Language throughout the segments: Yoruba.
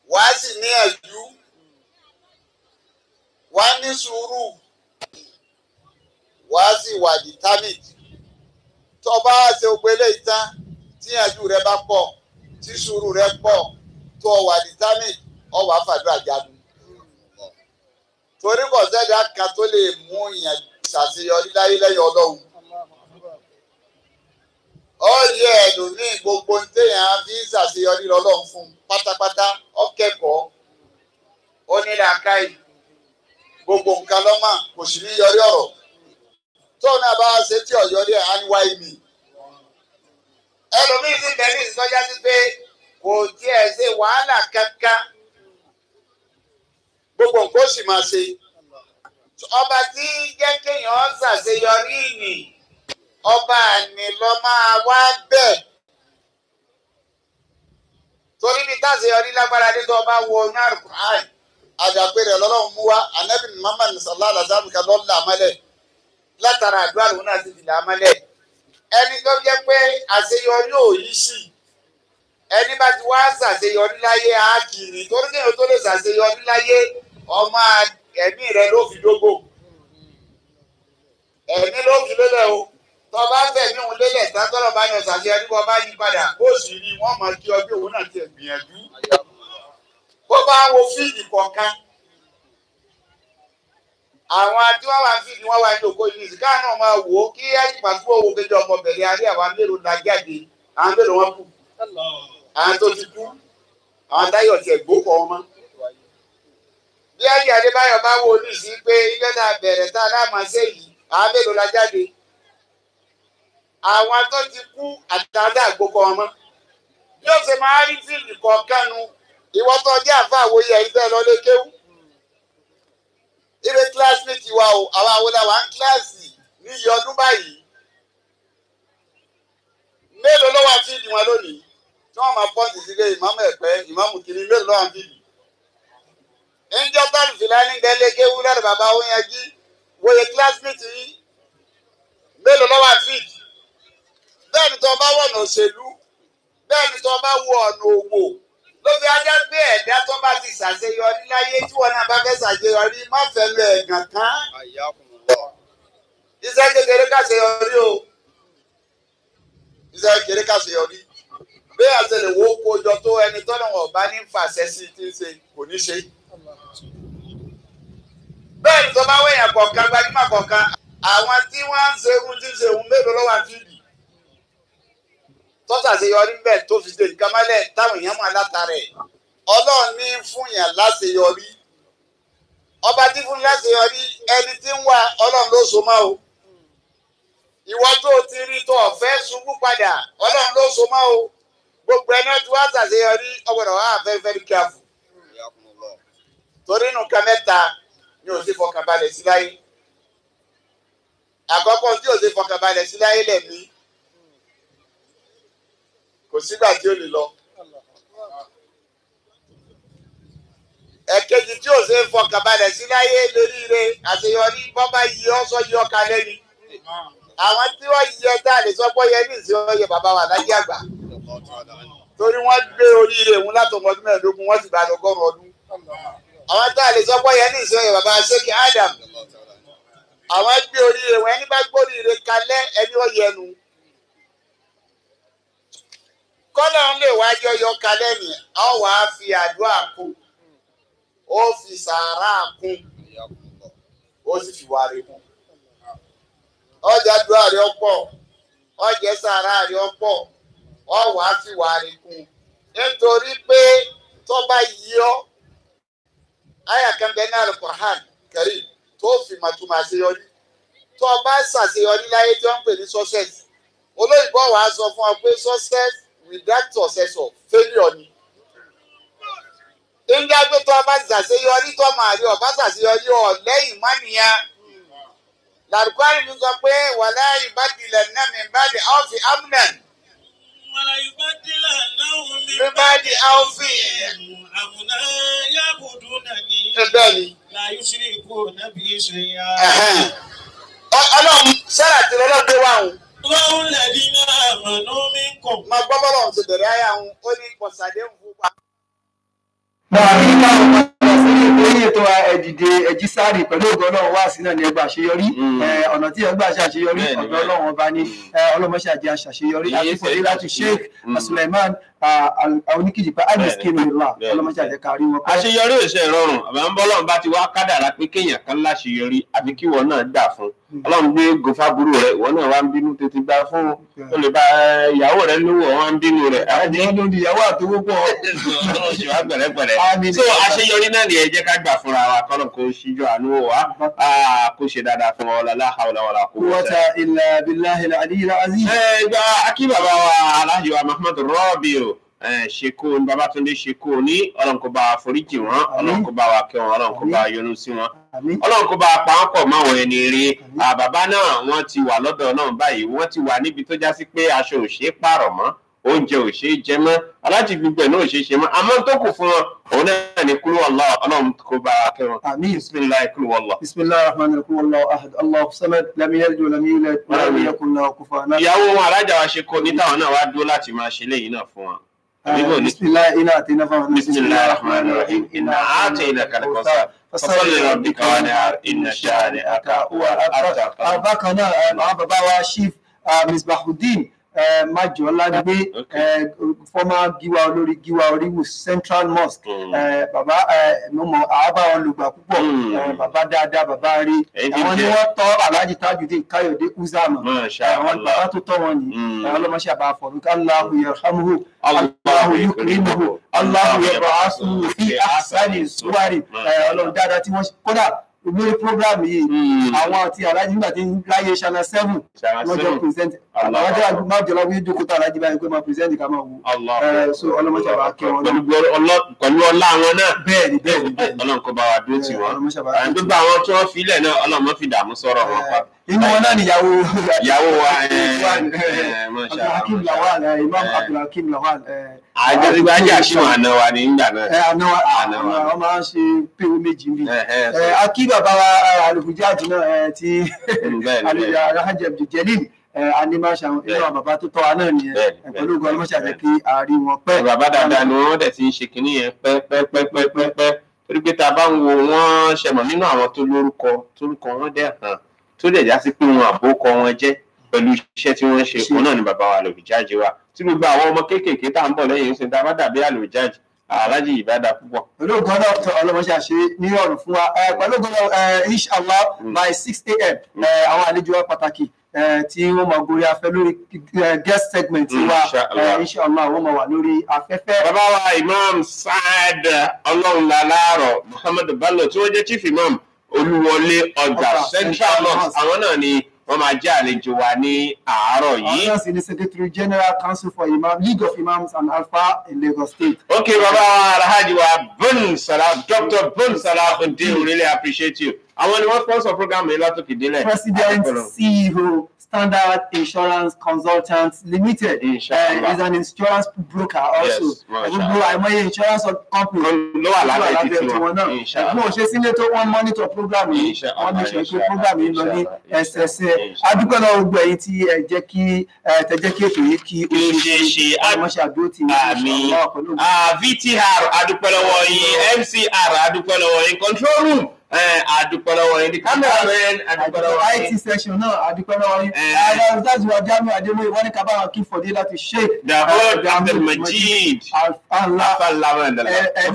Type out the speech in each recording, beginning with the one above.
wàá sì ní ẹ̀jú wàá ní sùúrù wàá sì wà determined tó bá ṣe gbogbo eléyìí tán tí ẹ̀jú rẹ bá pọ̀ tí sùúrù rẹ pọ̀ tó wà determined ọ wàá fàdúrà jagun torí kò sẹ́dá kan tó lè mú ìyẹn ṣàṣeyọrí láyé lẹ́yìn ọlọ́run ó yẹ ẹlòmíì gbogbo téèyàn fi ń ṣàṣeyọrí lọ́lọ́run fún un pátápátá ó kẹ́kọ̀ọ́ ó ní làákàyè gbogbo nǹkan lọ́mọ kò sì ní yọrí ọ̀rọ̀ tóun náà bá ṣe tí ọ̀yọ́rí ẹ̀ á ń wáyé mi ẹlòmíì sì bẹ́ẹ̀ ní ìsọjá sí pé kò tiẹ̀ ṣe wàhálà kankan gbogbo nǹkan ó sì máa ṣe ọba tí jẹ́ kéèyàn ṣàṣeyọrí ìní ọba àní lọ máa wá bẹ́ẹ̀ torí ní táṣeyọrí lágbára dé tó ọba wo ní àrùkùnrin àjàpé rẹ̀ lọ́lọ́run mú wá anabi muhammad sallallahu alaihi wa sallam kan lọ́ọ́ là mọ́lẹ̀ látara àdúrà lòun náà ti fi là mọ́lẹ̀ ẹni tó jẹ́ pé àṣeyọrí ò yí sí ẹni bá ti wá ṣàṣeyọrí láyé á kiri torí kéèyàn tó lè ṣàṣeyọrí láyé ọmọ ẹ̀mí rẹ ló fi dógò ẹ̀mí ló fi lélẹ̀ o tọ́ bá fẹ̀mí òun lélẹ̀ tátọ́rọ̀ bá yan ṣàṣeyọrí bọ́ bá yí padà ó sì rí wọ́n mọ̀ kí ọjọ́ òun náà ti gbìyànjú bó bá wo fíìdì kọ̀ọ̀kan àwọn tí wọ́n wá fíìdì wọ́n wá ní òkú yìí ìsìká náà máa wò ó kí ẹ̀yìnpá tó owó kejì ọmọ bẹ̀rẹ̀ àrí àwọn mélòó la jáde àwọn mélòó wọn kù àwọn tó ti kú àwọn táyọ̀ tiẹ̀ gbókọ̀ ọmọ. bí ẹ̀yìn adébáyọ̀ bá wo ní sí pé ilé náà bẹ̀rẹ̀ tá a náà máa ṣe yìí àwọn mélòó la jáde àwọn tó ti kú àtàdá gbókọ̀ ọmọ. yóò ṣe máa rí fíìdì kọ̀ọ̀kan nu ìwọ tó jẹ́ àfa àwòye ẹ̀yin fẹ́ lọ lé kéwú. ibi kílásìmẹ́tì wa o àwọn àwòlá wa ń kíláàsì ní iye ọdún báyìí. mélòó ló wà fíìdì wọn lónìí tí wọ́n máa pọ́ǹtì sílé ìmáàmù ẹ̀pẹ́ ìmáàmù kìíní mélòó ló wà fíìdì. ńjọ́ tọ́lù fìlání gẹ́lẹ́ kéwú lọ́dọ̀ bàbá Oyèjí wòye kílásìmẹ́tì yìí mélòó ló wà fíìdì. bẹ́ẹ̀ ni tó bá wọ̀nà òṣèlú bẹ́ẹ̀ ni tó bá wọ ọ̀nà òwò ló fi ajá pé ẹ̀dá tó bá ti ṣàṣeyọrí láyé tí wọn náà bá fẹ́ ṣàṣeyọrí má fẹ́ lọ ẹ̀gàn kan. iṣẹ́ kékeré kàṣeyọrí o iṣẹ́ kékeré kàṣeyọrí bí àṣẹlẹ̀ wo kójọ tó ẹni tọ́nà wọn bá ní fàṣẹ sí ti ṣe kò ní ṣe. bẹ́ẹ̀ ni tó bá wẹ̀yàn kọ̀ọ̀kan gbajúmọ̀ kọ̀ọ̀kan àwọn tí wọ́n ń ṣe ohun tí ń ṣe ohun mélòó lọ́wọ́ àfíìdì tọ́sà ṣe yọrí bẹ́ẹ̀ tó fi ṣe nǹkan mọ́lẹ̀ táwọn èèyàn máa látara ẹ̀ ọlọ́run ní fún yàn láṣeyọrí ọba tí fún láṣeyọrí ẹni tí ń wá ọlọ́run ló so mọ́ o ìwọ tó ti rí tó ọ̀fẹ́ ṣubú padà ọlọ́run ló so mọ́ o gbogbo ẹni tí wọ́n ṣàṣeyọrí ọgbọ̀dọ̀ wà very very careful torí nǹkan mẹ́ta ni ò sí fọkànbalẹ̀ sí láyé àkọ́kọ́ tí ò sí fọkànbalẹ̀ sí láyé lẹ̀mí kò sígbà tí ó lè lọ. ẹ̀kejì tí ò ṣe é fọkànbalẹ̀ sí láyé lóríire àṣeyọrí bọ́bá yí ọ́ sọ yí ọkà lẹ́ni. àwọn tí wọ́n yí ẹ tá a lè sọ pé yẹ ní ìsìn ọyẹ bàbá wa láyé àgbà. torí wọ́n gbé oríire òun látọmọ ọdún mẹ́ẹ̀ẹ́dógún wọ́n sì bá lọ́gọ́rùn ọdún. àwọn tá a lè sọ pé yẹ ní ìsìn ọyẹ bàbá ṣéèkì Adam. àwọn gbé oríire wọn ẹni bá gbóríire kalẹ̀ ẹni ó yẹnu kọ́nà ń lè wájú ọyọ kalẹ̀ ni ọ wàá fi àdúrà kún ó fi sàárà kún ó sì fi wàrí kún ọjà àdúrà rẹ ọ̀pọ̀ ọjà sàárà rẹ ọ̀pọ̀ ọ wàá fi wàrí kún nítorí pé tó bá yí ọ àyà kan bẹ náà Al-Qur'an Karim tó fi màtúmọ̀ àṣeyọrí tó o bá ṣàṣeyọrí láyé tí wọ́n ń pè ní success olóyìnbó wàá sọ fún ọ pé success without successor failure ni. Ìjà pé tó o bá ṣàṣeyọrí tó máa rí ọba ṣàṣeyọrí ọ lẹ́yìn mọ́nìyàn. Làrúkọ́rì mi sọ pé wàlá ìbádìlẹ̀ náà mi bá di áwọ̀fì amúnẹ̀n. Wàlá ìbádìlẹ̀ náà mi Mi bá di áwọ̀fì. àmúná yàgòdò nàní. Bẹ́ẹ̀ ni. Láyé sí ikú nàbí ṣe yá. Ọlọ́run sára tí lọ́lọ́ gbé wá òun. Wọ́n lẹ̀dí náà mọ̀nú mi kọ̀. Máa gbọ́ bọ́lọ̀ ti bẹ̀rẹ̀ ayé àwọn ó ní pọ̀sàdé ń fún wa. náà ní káwọn padà sí ìpínlẹ̀ ètò ẹ̀dìdè ẹ̀jísárì pẹ̀lú ògo ọlọ́run wá sí náà ní ẹgbà àṣeyọrí Mm. Eh, ọ̀nà tí ẹgbà ṣàṣeyọrí Bẹ́ẹ̀ni, ọ̀dọ̀ bẹ́ẹ̀ni. ọlọ́run ọba ní ọlọ́mọṣàjẹ́ àṣàṣeyọrí Iye àti fòdí láti ṣe- sheikh Mm. suleiman oníkìjìpá aliskinu ìlà Bẹ́ẹ̀ni, ọlọ́mọṣàjẹ́ kárí wọn pẹ́. àṣeyọrí ò ṣe rọrùn àbá ń bọ́ lọ́run bá ti wá kádàrá pé kéèyàn kan láṣeyọrí àbí kí ìwọ náà gbà fún ọlọ́run gbé gòfàbúrò rẹ ìwọ náà wá ń bínú tètè gbà fún ó lè bá ìyàwó rẹ lówó ọ wá ń bínú rẹ àwọn ló di ìyàwó àtọwọ́ pọ̀ ọlọ́run ṣe wá pẹ̀lẹ́pẹ̀lẹ́ Àmín. so àṣeyọrí náà ni ẹ jẹ́ ká gbà fúnra wa kọ́nà kó ṣíjú àánú wò wá Ah, kó ṣe dáadáa fún wa la hawla wala quwwata wọ́tà ilà bíláhì àdìyẹ aziz. ẹ gba akí bàbá wa aláàjì wa Muhammad Rabi o ṣeko ní Babátúndé ṣeko ní ọlọ́run kó bá wa foríjì wọn ọlọ́run kó bá wa kẹ́ wọn ọlọ́run kó bá wa yọ́nú sí wọn àmín ọlọ́run kó bá a pa wọ́n pọ̀ máwọn ẹni rí bàbá náà wọ́n ti wà lọ́dọ̀ náà báyìí wọ́n ti wà níbi tó já sí pé aṣọ ò ṣeé pààrọ̀ mọ́ oúnjẹ ò ṣeé jẹ mọ́ aláàjì gbogbo ẹ̀ náà ò ṣeé ṣe mọ́ àmọ́ tó kù fún wọn òun náà ní kúrú ọlọ́ ọlọ́run kó bá a kẹ́ wọn àmín. bisimilayi kúrú ọlọ́. بسم الله الرحمن الرحيم والله احد الله الصمد لم يلد ولم يولد ولم يكن له كفوا احد ìyàwó wọn alájà wa ṣe kó ní táwọn náà wá dúró láti máa ṣe léyìí náà fún wọn. àbíbò ní بسم الله إنا أتينا فهنا بسم الله الرحمن الرحيم إنا آتيناك الكوثر فصل لربك وانحر إن شانئك هو الأبتر bákan náà ẹ, àwọn bàbá wa chief uh, misbahudeen uh, majolagbe Okay. uh, former giwa olórí giwa oríwù central mosque Mm. uh, bàbá uh, mo mọ àábá wọn lùgbà púpọ̀ Mm. uh, bàbá dáadáa bàbá rí Èyí ti àwọn ni jẹ́- wọ́n tọ́ alhaji tajudeen káyọ̀dé uzama Masha àwọn Allah. bàbá tó tọ́ wọn nìyí Mm. àwọn ọlọ́mọṣẹ́ àbá fọ̀rùkà aláhu yarhamuhu Allahu aláhu yukrimuhu. yukrimuhu aláhu yab'asuhu fi ahsani suwari ẹ, ọlọ́run dáadáa tí wọ́n ṣe kódà lórí program yìí Mm. àwọn àti alájí nígbà tí ń láyé ṣáná seven Channel wọ́n jọ seven. present Allah. àwọn jẹ́ májọlá wí jókòó tó alájí báyìí pé máa present ká máa wò Allah. ẹ, so ọlọ́mọṣẹ́ àbá kẹ́ wọn pẹ̀lú lọ gbọ́- ọlọ́- pẹ̀lú ọlá wọn náà bẹ́ẹ̀ ni bẹ́ẹ̀ ni bẹ́ẹ̀ ni ọlọ́run kó bá wa dúró tì wọ́n ọlọ́mọṣẹ́ àbá Àwọn kẹ́ gbogbo àwọn tí wọ́n filẹ̀ náà ọlọ́run má fi dààmú sọ̀rọ̀ wọn pa. inú wọn náà níyàwó ìyàwó wa ẹ, Ridwan, ẹ, ẹ, Masha Abdulhakeem Allah. Lawal ẹ, Imam Ẹ. Abdulhakeem Lawal ẹ, àjọṣepọ̀ ajé àṣìwọ̀n àná wa ní ìgbà náà. ẹ, àná wa- Àná wa. àwọn máa ń ṣe péwé méjì ń bì Ẹ, ẹ, ẹ, akí bàbá wa alùpùjáàjì náà ẹ, ti Mm, bẹ́ẹ̀ ni, bẹ́ẹ̀ ni. alhaji abduljalil animasha inú Bẹ́ẹ̀. àwọn bàbá tó tọ́ wa náà nìyẹn Bẹ́ẹ̀ ni, ẹ, pẹ̀lú bẹ́ẹ̀ ogun ni, ọlọ́mọṣẹ́ bẹ́ẹ̀ àti kí àárí wọn pẹ́. bàbá dáadáa ni wọ́n dẹ̀ ti ń ṣe kinní yẹn pẹ́pẹ́pẹ́pẹ́pẹ́ torí pé tá a bá ń wo wọ́n ṣẹmọ̀ nínú àwọn tó lórúkọ tórúkọ wọn dẹ̀ hàn tó dẹ̀ já sí pé wọn àbókọ wọn jẹ́ pẹ̀lú iṣẹ́ tí wọ́n ṣe Ṣe. òun náà ni bàbá wa àlòjáde wa tí gbogbo àwọn ọmọ kéékèèké tá à ń bọ̀ lẹ́yìn ìsìn tá a bá dàbí àlòjáde aláàjì ìbádà púpọ̀. pẹ̀lú ogun ọlọ́mọṣẹ́ àṣẹ ní ọ̀rùn fún wa ẹ, pẹ̀lú ogun ọlọ́ inshallah Mm. by six a.m. ẹ, àwọn àlejò wa pàtàkì ẹ, tí wọ́n máa gorí afẹ́ lórí ẹ, guest segment wa Inshallah. ẹ, inshallah wọ́n máa wà lórí afẹ́fẹ́. bàbá wa imam saad ọlọ́runláláàrọ̀ muhammad bello tí wọ́n jẹ́ chief imam olúwọlé ọjà Ọjà central Central mosque Mosque. àwọn náà ni wọ́n máa jẹ́ àlejò wa ní àárọ̀ àwọn yìí. náà sì ni secretary general council for imam league of imams and alpha in lagos state. ok bàbá wa alhaji wa bun salah dr bun salahuddin we really appreciate you. àwọn ni wọ́n sponsor program yìí látòkè délẹ̀. president ceo standard insurance consultants limited Inshallah. uh, is an insurance broker also Yes, mashallah. gbogbo àìmọye insurance company ló wà lábẹ́ títí tiwọn wọn. náà Inshallah. ẹgbọn òṣè sílé tó wọn monitor program yìí Inshallah, wọn ní ṣe pé inshallah, program yìí lọ ní inshallah, ẹsẹsẹ inshallah. adúpẹ́ náà gbogbo ẹ̀yin tí ẹ jẹ́ kí ẹ tẹ jẹ́ kí ètò yìí kí Kí ó ṣeé ṣe. ọmọọṣẹ àdúró tì ní Àmín. inshallah pẹ̀lú Ah, VTR adúpẹ́ lọ́wọ́ yín MCR adúpẹ́ lọ́wọ́ yín control room eh, adúpẹ́ lọ́wọ́ yín the cameraman adúpẹ́ lọ́wọ́ IT yín section náà adúpẹ́ lọ́wọ́ yín. Eh. Ààrẹ ọ̀dájú wa Jamiu Adémọ́yé wọ́n ní ká bá wọn kí Fọ̀dé láti ṣe. Dahod Abdulmajid Àlá afalamadala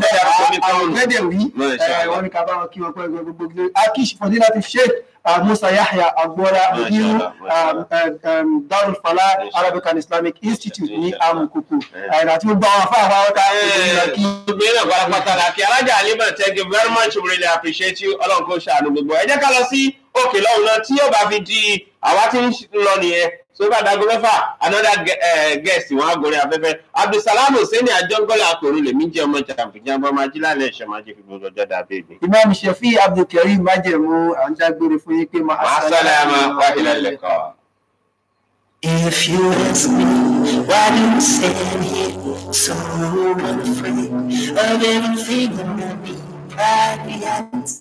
àwọn gbẹ́dẹ̀ wí. Masha Eh, Allah. Wọ́n ní ká bá wọn kí wọn pẹ́ gbogbo gbogbo. Akish Fọ̀dé láti ṣe. Musa Yahya Agbora Masha Mudiru Allah, Masha Allah. Darul Falah Masha Arabic and Islamic Institute ní Masha Allah. Amukoko. Eh. Àti gbogbo àwọn afáàfáà wọ́n ká gbogbo kí. gbogbo yín náà pátápátá la kí alájà alima thank you very much we really appreciate you ọlọ́run kò ṣàánú gbogbo ẹ jẹ́ ká lọ sí òkè lọ́hùn náà tí yóò bá fi di àwa tí ń lọ nìyẹn so bá dago mẹ́fà another ge- eh, guest wọn agorí afẹ́fẹ́ abdulsalam hussein àjọngọ́lá akọ̀rọ̀ lèmi jẹ́ ọmọ jàǹfìjàǹbọ̀ máa jí lálẹ́ ẹ̀ṣẹ̀ máa jẹ́ fi gbogbo ọjọ́ dàbí ègbè. Imam Shafi Abdulkareem Májẹ̀mú à ń dágbére fún yín pé máa màá sálámà wá ilẹ̀ lẹ́kọ̀ọ́. If you ask me why do you stand here so unafraid of everything that we pride